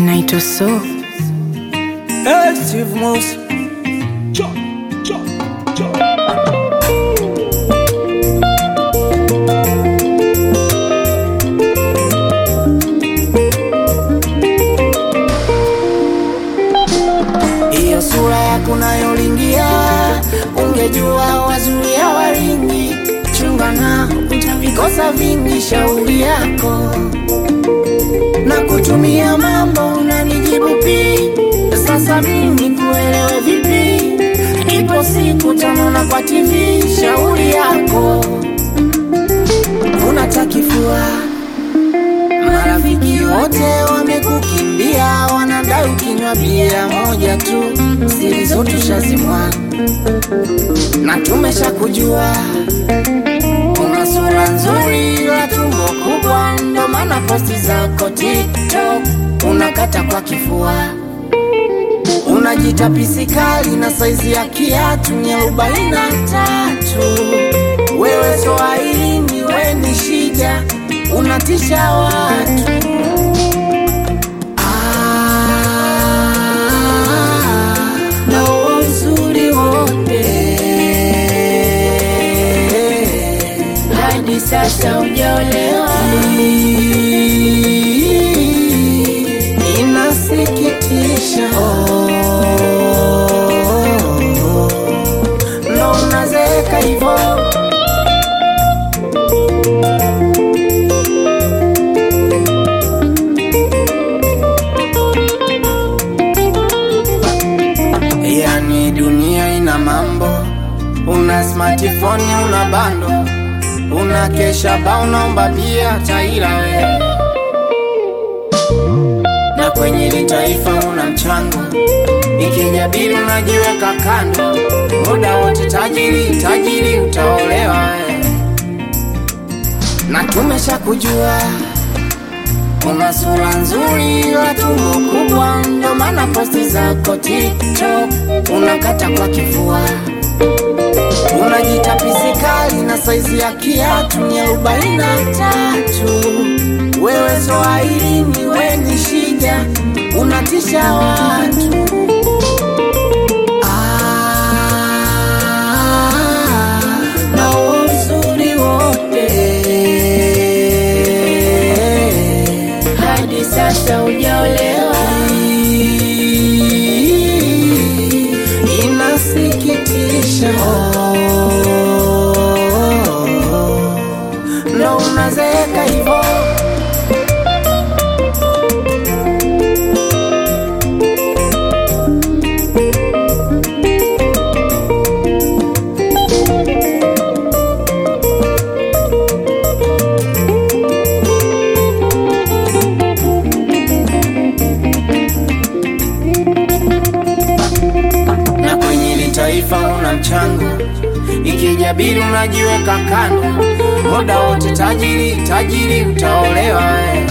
naitwa So. Hey, Steve Mouse. Hiyo sura yako nayolingia, ungejua wazuri hawaringi. Chunga na utavikosa vingi, shauri yako na kutumia mambo unanijibu pi. Sasa mimi kuelewe vipi? Ipo siku tanona kwa TV, shauri yako unatakifua Marafiki wote wamekukimbia, wanadai ukinywa bia moja tu, siri zote shazimwa na tumesha kujua. Una sura nzuri la tumbo kubwa, ndo maana posti zako TikTok unakata kwa kifua. Unajita pisikali na saizi ya kiatu ni arobaini na tatu. Wewe Swahilini, we ni shida, unatisha watu. Ah, na huo uzuri wote hadi sasa hujaolewa. Inasikitisha ndo unazeeka hivo Yani dunia ina mambo, una smartphone, una bando, una kesha ba, unaomba bia taira we, na kwenye hili taifa una mchango, ikijabili unajiweka kando, muda wote tajiri tajiri, utaolewa we, na tumesha kujua Una sura nzuri la tumbo kubwa, ndo maana posti zako TikTok unakata kwa kifua. Unajita pisikali na saizi ya kiatu ni arobaini na tatu. Wewe Swahilini, we ni shida, unatisha watu. Ah, na uzuri wote hadi sasa hujaolewa. Inasikitisha, ndo unazeeka hivo. na kwenye hili taifa una mchango, ikijabili unajiweka kando, muda wote tajiri tajiri, utaolewa we.